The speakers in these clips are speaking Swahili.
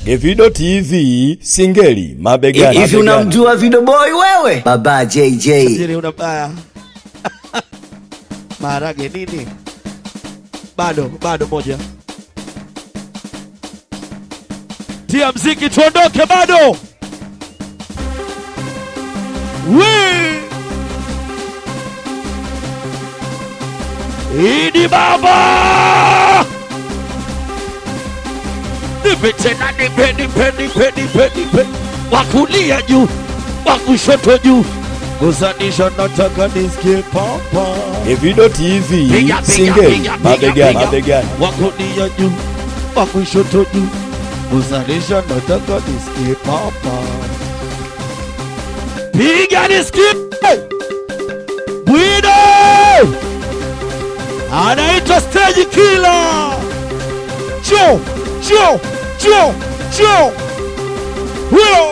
Evido TV Singeli mabegani. Hivi mabegani. unamjua Video Boy wewe? Baba JJ. Tajiri una baya. Maharage nini? Bado, bado moja. Tia mziki tuondoke bado. Wee! Idi baba! Nipe tena nipe nipe nipe nipe nipe. Wakulia juu, wakushoto juu. Gusanisha nataka nisikie papa. Evido TV Piga, piga, Singeli piga, piga, mabegani. piga. mabegani. Wakulia juu, wakushoto juu. Gusanisha nataka nisikie papa. Piga nisikie. Bwido! Anaitwa stage killer. Cho, cho, cho, cho. Huyo.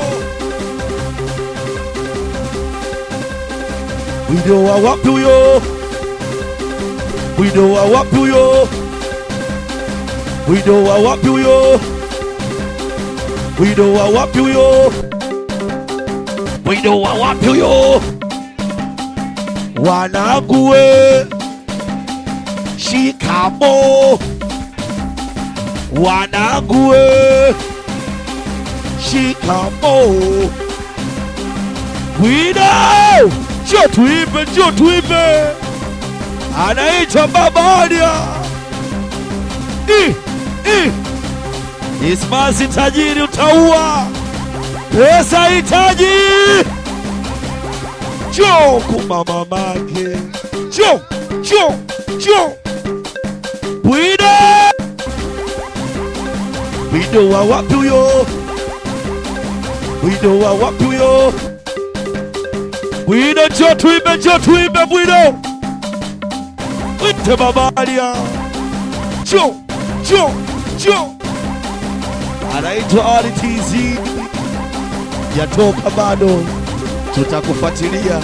Bwido wa wapi huyo? Bwido wa wapi huyo? Bwido wa wapi huyo? Bwido wa wapi huyo? Bwido wa wapi huyo? Wanangu we, shikamo. Wanangu we, shikamo. Bwido, njoo tuimbe, njoo tuimbe. Anaitwa Baba Alia. I, i. Ismasi tajiri utaua. Pesa hitaji. Njoo kuma mamake. Njoo, njoo, njoo. Bwido. Bwido wa wapi huyo? Bwido wa wapi huyo? Bwido njoo tuimbe, njoo tuimbe Bwido. Wite Baba Alia. Njoo, njoo, njoo. Anaitwa Ali TZ. Yatoka bado, tutakufuatilia.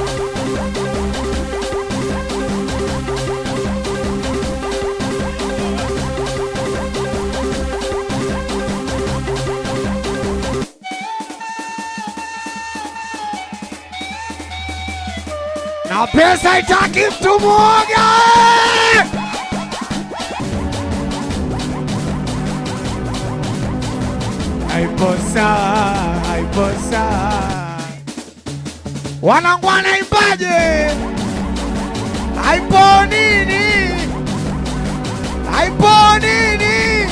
na pesa itaki mtu mwoga. Haipo sawa, haipo sawa. Wanangu wanaimbaje? Haipo nini? Haipo nini?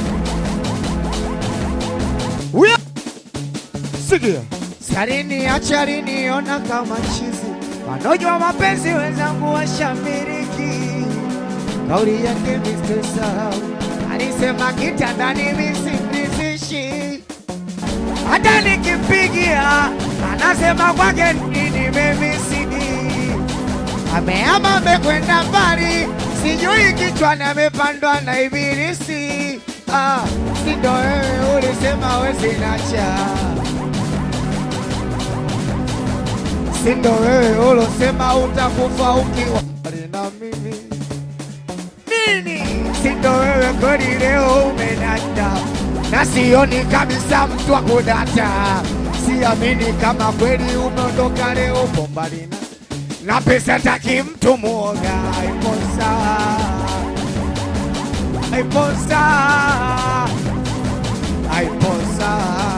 Huyo Sikia. Sarini acharini ona kama chizi wanojwa mapenzi wenzangu washamiriki kauli yake Mr. Sahau alisema kitandani misindizishi hata nikimpigia anasema kwake ni nimemisidi ameama amekwenda mbali sijui kichwani amepandwa na ibilisi ah, sindo wewe ulisema wezinacha sindo wewe ulosema utakufa ukiwa mbali na mimi nini? Sindo wewe kweli leo umenata na sioni kabisa mtu wa kudata, siamini kama kweli umeondoka leo upo mbali na na pesa taki mtu mwoga, ipo sawa, ipo sawa, ipo sawa.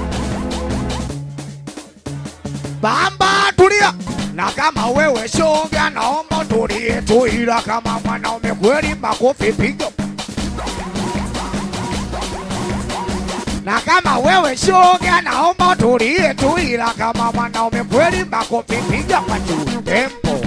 Bamba tulia, na kama wewe shoga, naomba tulie tu, ila kama mwanaume kweli, makofi piga. Na kama wewe shoga, naomba tulie tu, ila kama mwanaume kweli, makofi piga kwa juu tempo.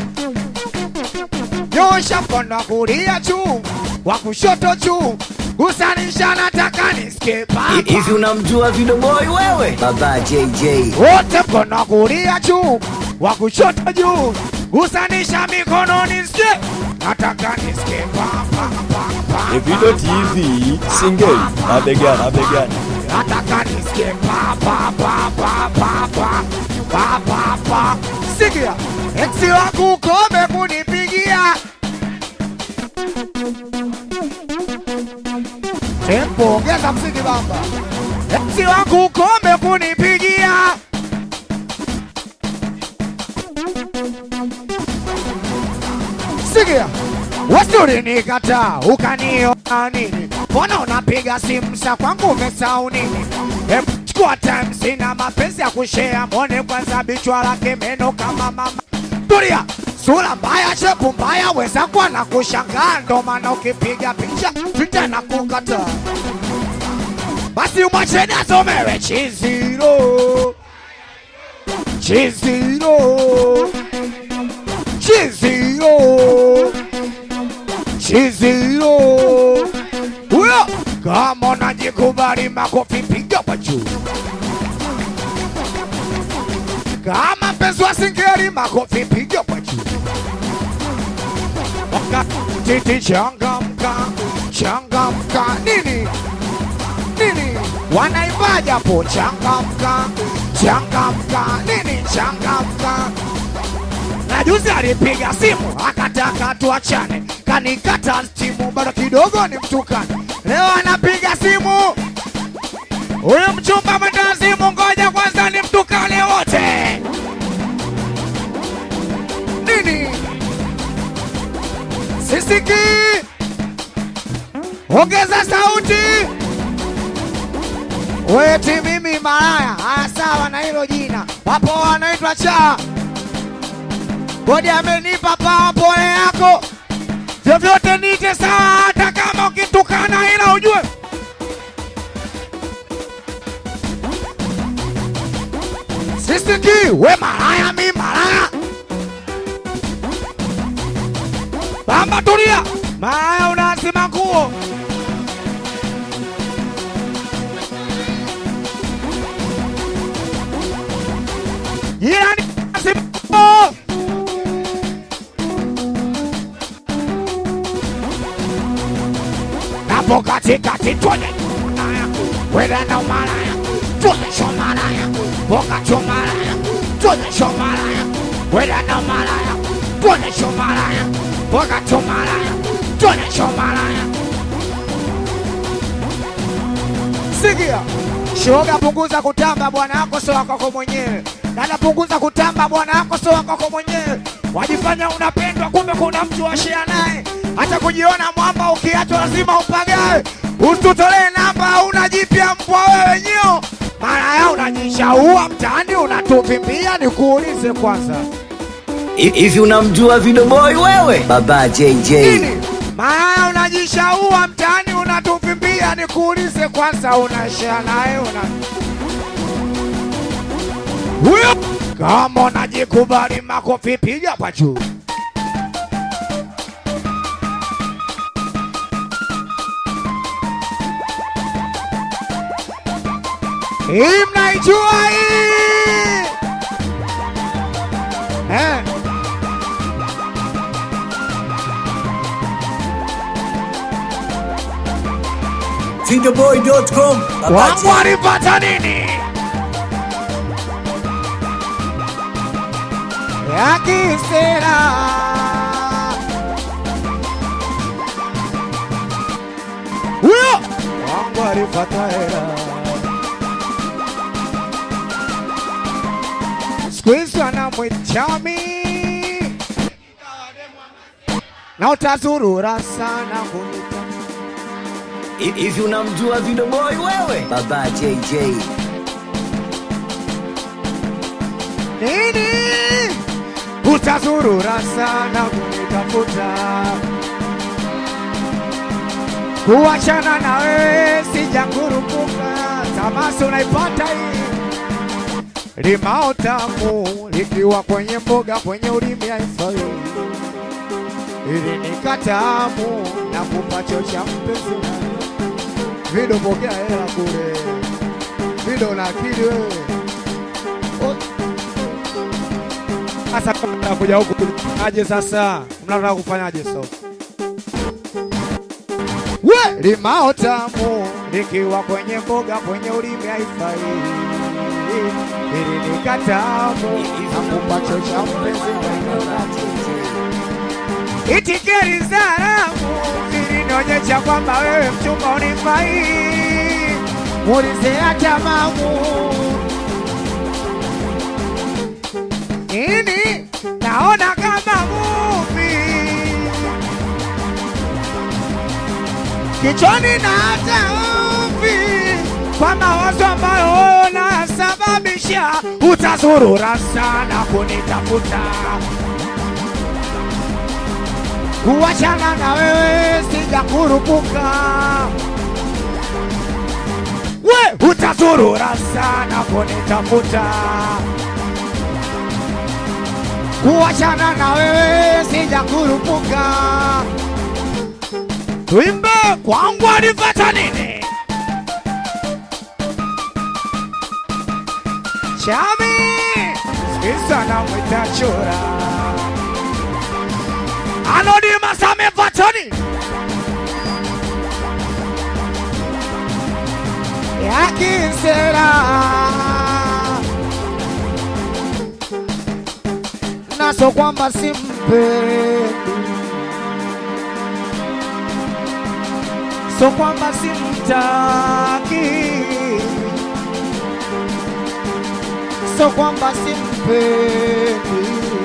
Nyosha mkono wa kulia juu, wa kushoto juu, gusanisha, nataka nisikie baba. Hivi unamjua Video Boy wewe? Baba JJ. wote mkono wa kulia juu, wa kushoto juu, gusanisha mikono nisikie, nataka nisikie pa pa pa pa. Evido TV Singeli mabegani. mabegani. nataka nisikie pa pa pa pa pa pa pa pa pa. Sikia, eksi wangu kome kunipigia tempo, ongeza mziki bamba. Eti wangu ukome kunipigia Sikia, wasuri nikata ukaniona nini? Mbona unapiga simu sa kwangu umesahau nini? Hebu chukua time, sina mapenzi ya kushare, mwone kwanza bichwa lake meno kama mama. Tulia, sura mbaya, shepu mbaya, wenzangu anakushangaa, ndo maana ukipiga picha Twitter na kukataa. Basi umwacheni asomewe chiziro chiziro chiziro chiziro huyo kama unajikubali makofi piga kwa juu kama mpenzi wa singeli makofi piga kwa juu titi changamka changamka nini nini wanaimbaja po changamka changamka nini changamka na juzi alipiga simu akataka tuachane kanikata simu bado kidogo ni mtukane leo anapiga simu huyu mchumba mwenda simu ngoja kwanza ni mtukane wote nini sisiki ongeza sauti weti mimi malaya haya sawa na hilo jina wapo wanaitwa cha bodi amenipa pawa pole yako vyovyote nite sawa hata kama ukitukana ila ujue sisiki we malaya mi malaya bamba tulia malaya unasima nguo jirani unasima nguo hapo katikati tuonyeshe malaya wela na umalaya tuonyeshe malaya pokacho malaya tuonyeshe malaya wela na umalaya tuonyeshe malaya pokacho malaya tuonyeshe malaya sikia shoga punguza kutamba bwana wako sio wako mwenyewe dada punguza kutamba bwana wako sio wako mwenyewe wajifanya unapendwa kumbe kuna mtu washia naye hata kujiona mwamba ukiachwa lazima upagawe usitutolee namba una jipya mbwa wewe nyio mara ya unajishaua mtaani unatuvimbia nikuulize kwanza Hivi unamjua Vidoboi wewe? Baba JJ. nini mara unajishaua mtaani unatuvimbia nikuulize kwanza unashia naye una huyo kama unajikubali makofi piga kwa juu hii mnaijua hii eh. Vidoboi.com. Baba wangu JJ. alipata nini ya kisera huyo wangu alipata hela siku hizi anamwichami na utazurura sana kunita Hivi unamjua Vidoboi wewe? Baba JJ. nini utazurura sana kunitafuta kuachana na wewe sijangurupuka tamasi unaipata hii limao tamu likiwa kwenye mboga kwenye ulimi haifai ili nikatamu na kupacho cha mpenzi vido pokea hela kule vido na akili wewe O- sasa mnataka kuja huku aje sasa mnataka kufanyaje sasa we limao tamu likiwa kwenye mboga kwenye ulimi haifai ili nikatamu nakupa chocha mpenzi Baba JJ. itikeri zaramu zilinionyesha kwamba wewe mchumba unifai muulize hata mamu nini, naona kama movie kichwani na hata mvi kwa mawazo ambayo nasababisha utazurura sana kunitafuta kuachana na wewe sijakurupuka we utazurura sana kunitafuta kuachana na wewe sijakurupuka tuimbe kwangu alipata nini chami sisa na mwita chura anodimas amepata nini yakisera naso kwamba simpendi so kwamba simtaki, so kwamba simpendi,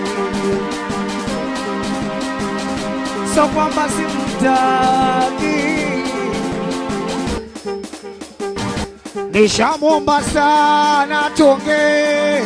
so kwamba simtaki. Nishamwomba sana tuongee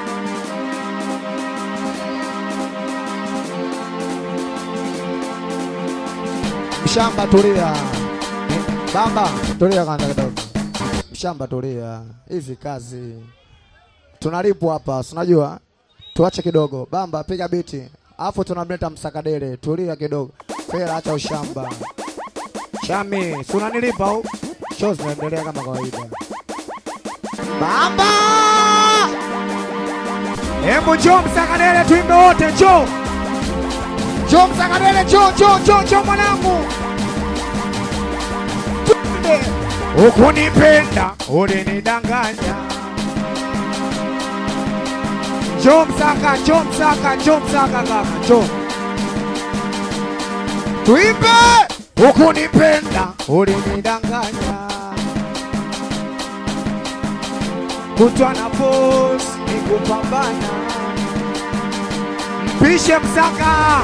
Mshamba tulia. Bamba tulia kwanza kidogo. Mshamba tulia. Hivi kazi. Tunalipwa hapa, si unajua? Tuache kidogo. Bamba piga biti. Alafu tunamleta msakadele. Tulia kidogo. Fela acha ushamba. Chami, si unanilipa au? Show zinaendelea kama kawaida. Bamba! Hebu njoo msakadele tuimbe wote, njoo. Njoo msakadele, njoo, njoo, njoo, njoo mwanangu. Tuimbe. Ukunipenda, ulinidanganya. Njoo msaka, njoo msaka, njoo msaka kaka, njoo. Tuimbe. Ukunipenda, ulinidanganya. Kutwa na boss ni kupambana. Mpishe msaka.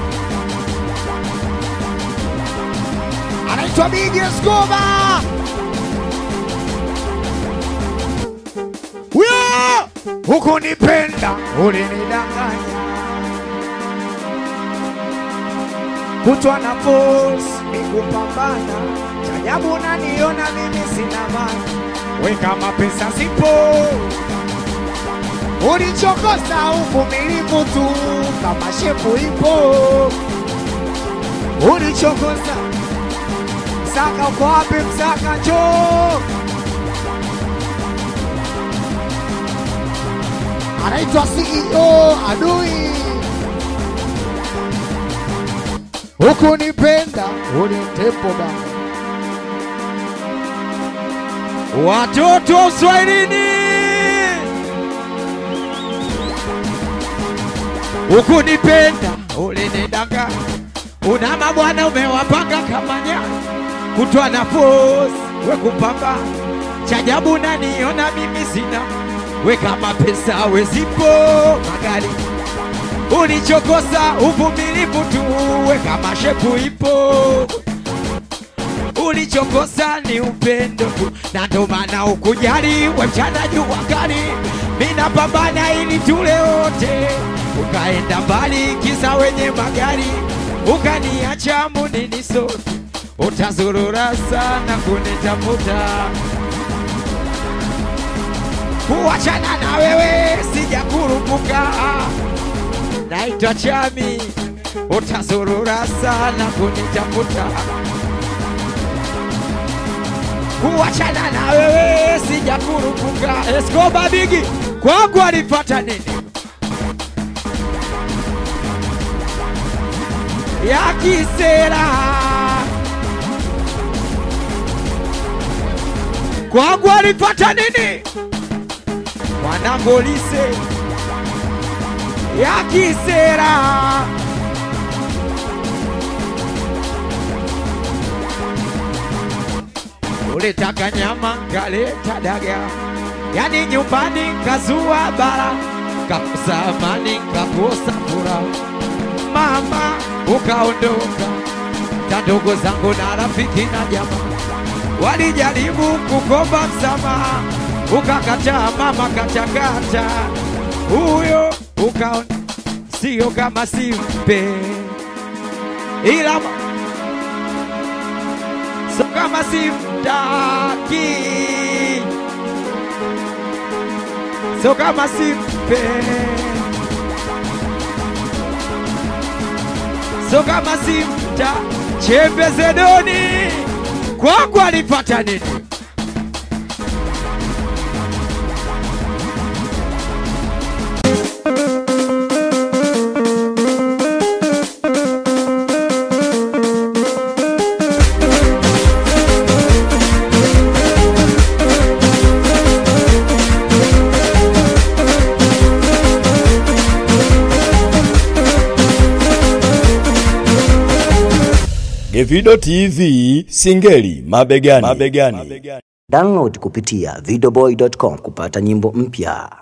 anaitwa Big Escoba. Huyo hukunipenda, ulinidanganya. Kutwa na force ni kupambana, chajabu naniona mimi sina maana, we kama pesa sipo ulichokosa uvumilivu tu, kama shepu ipo ulichokosa Msaka uko wapi? Msaka njoo. Anaitwa CEO adui. Hukunipenda ulinitepo baba. Watoto wa Uswahilini, ukunipenda ulinidanga, una mabwana umewapanga kama nyani, kutwa na force we kupamba, chajabu naniona mimi sina, we kama pesa we zipo magari, ulichokosa uvumilivu tu, we kama shepu ipo ulichokosa ni upendo tu, na ndo maana ukujali we mchana jua kali, mina pambana ili tule wote, ukaenda mbali kisa wenye magari, ukaniacha munini sote, utazurura sana kunitafuta, kuachana na wewe sijakurupuka, naitwa Chami, utazurura sana kunitafuta kuachana na wewe sijakurupuka. Escoba Bigi kwangu alipata nini? ya kisera kwangu alipata nini? Mwanangolise ya kisera ulitaka nyama kaleta daga, yani nyumbani kazua bara, kakosa amani, kakosa furaha. Mama ukaondoka, na ndugu zangu na rafiki na jamaa walijaribu kukomba msamaha, ukakataa mama, katakata huyo ukaona sio kama simpe, ila ma- sio kama simtaki, sio kama simpe, sio kama simta chembe zedoni kwangu alipata nini? Gevido TV Singeli mabegani. mabegani. Download kupitia videoboy.com kupata nyimbo mpya.